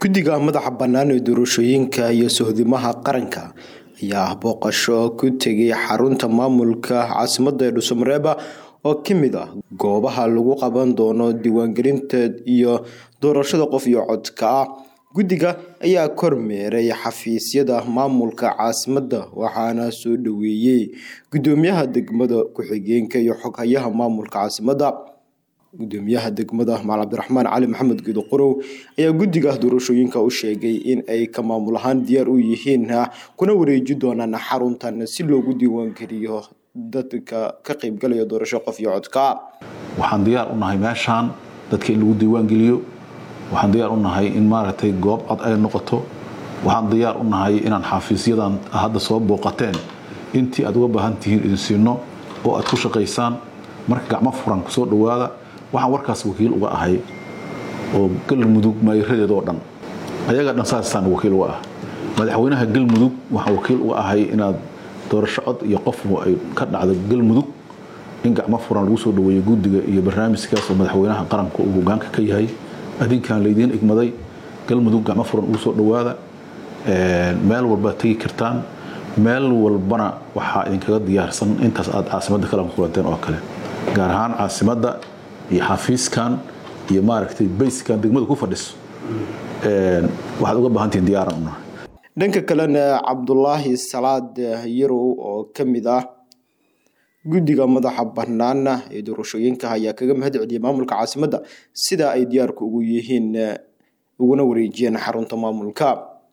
guddiga madaxa bannaan ee doorashooyinka iyo sohdimaha qaranka ayaa booqasho ku tegay xarunta maamulka caasimadda ee dhuusamareeba oo ka mid ah goobaha lagu qaban doono diiwaangelinta iyo doorashada qof iyo codka ah guddiga ayaa kormeeray xafiisyada maamulka caasimadda waxaana soo dhoweeyey guddoomiyaha degmada ku-xigeenka iyo xoghayaha maamulka caasimadda gudoomiyaha degmada maal cabdiraxmaan cali maxamed geedo qorow ayaa guddiga doorashooyinka u sheegay in ay ka maamul ahaan diyaar u yihiin kuna wareeji doonaan xaruntan si loogu diiwaangeliyo dadka ka qeybgalaya doorasho qof iyo codka waxaan diyaar u nahay meeshaan dadka in lagu diiwaangeliyo waxaan diyaar u nahay in maaragtay goob cod ay noqoto waxaan diyaar u nahay inaan xafiisyadan hadda soo booqateen intii aad uga baahan tihiin idin siino oo aad ku shaqaysaan marka gacmo furan kusoo dhowaada waxaan warkaas wakiil uga ahay oo galmudug maayiradeeda oo dhan ayaga dhan saasaan wakiil uga ah madaxweynaha galmudug waxaan wakiil uga ahay inaad doorasho cod iyo qofku ay ka dhacdo galmudug in gacmo furan lagu soo dhaweeyo guddiga iyo barnaamijkaas oo madaxweynaha qaranka uu hogaanka ka yahay adinkaan laydiin igmaday galmudug gacmo furan ugu soo dhowaada meel walbaad tegi kartaan meel walbana waxaa idinkaga diyaarsan intaas aad caasimadda kala kulanteen oo kale gaar ahaan caasimadda iyo xafiiskan iyo maaragtay bayskan degmada ku fadhiso waxaad uga baahantihiin diyaaran unahay dhanka kalena cabdulaahi salaad yarow oo ka mid ah guddiga madaxa banaana ee doorashooyinka ayaa kaga mahad celiyay maamulka caasimadda sida ay diyaarku ugu yihiin uguna wareejiyeen xarunta maamulka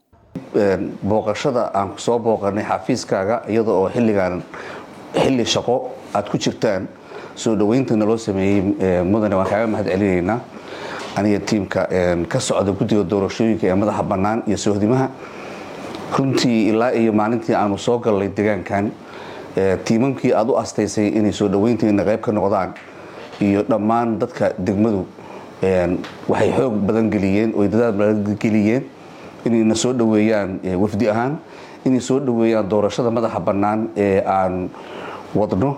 booqashada aan soo booqanay xafiiskaaga iyada oo xilligan xilli shaqo aad ku jirtaan soo dhawayntana loo sameeyey mudane waan kaaga mahad celinaynaa aniga tiimka ka socda guddiga doorashooyinka ee madaxa bannaan iyo sohdimaha runtii ilaa iyo maalintii aanu soo gallay degaankan tiimamkii aad u astaysay inay soo dhaweynteena qayb ka noqdaan iyo dhammaan dadka degmadu waxay xoog badan geliyeen oo dadaal badan geliyeen inayna soo dhaweeyaan wafdi ahaan inay soo dhaweeyaan doorashada madaxa bannaan ee aan wadno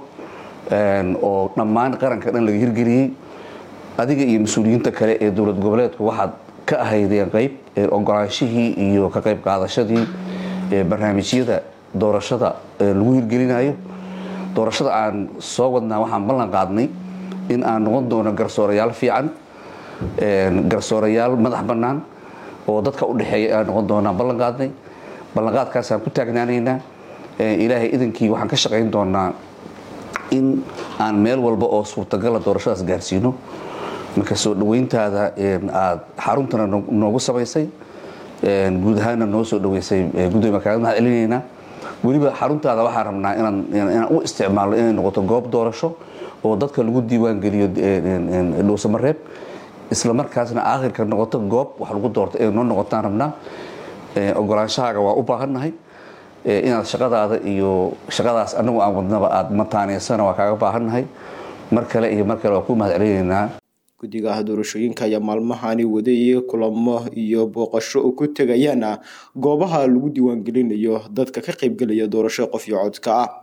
oo dhammaan qaranka dhan laga hirgeliyey adiga iyo mas-uuliyiinta kale ee dowlad goboleedku waxaad ka ahaydeen qayb ogolaanshihii iyo ka qayb qaadashadii barnaamijyada doorashada lagu hirgelinayo doorashada aan soo wadnaa waxaan ballan qaadnay in aan noqon doono garsoorayaal fiican garsoorayaal madax bannaan oo dadka u dhexeeya aan noqon doonaa ballan qaadnay ballanqaadkaasaan ku taagnaanaynaa ilaahay idankii waxaan ka shaqayn doonaa in aan meel walba oo suurtagala doorashadaas gaarsiino marka soo dhaweyntaada aad xaruntana noogu samaysay guud ahaanna noo soo dhaweysay gudoomiya kaaga mahad celinaynaa weliba xaruntaada waxaan rabnaa inaan u isticmaalno inay noqoto goob doorasho oo dadka lagu diiwaan geliyo dhuusamareeb isla markaasna aakhirka noqoto goob wax lagu doorto inay noo noqotaan rabnaa ogolaanshahaaga waa u baahannahay inaad shaqadaada iyo shaqadaas anagu aan wadnaba aad mataaneysana waa kaaga baahannahay mar kale iyo mar kale waa ku mahad celinaynaa guddiga doorashooyinka ayaa maalmahani waday kulamo iyo booqasho oo ku tegayaan goobaha lagu diiwaangelinayo dadka ka qeybgelaya doorasho qof iyo codka ah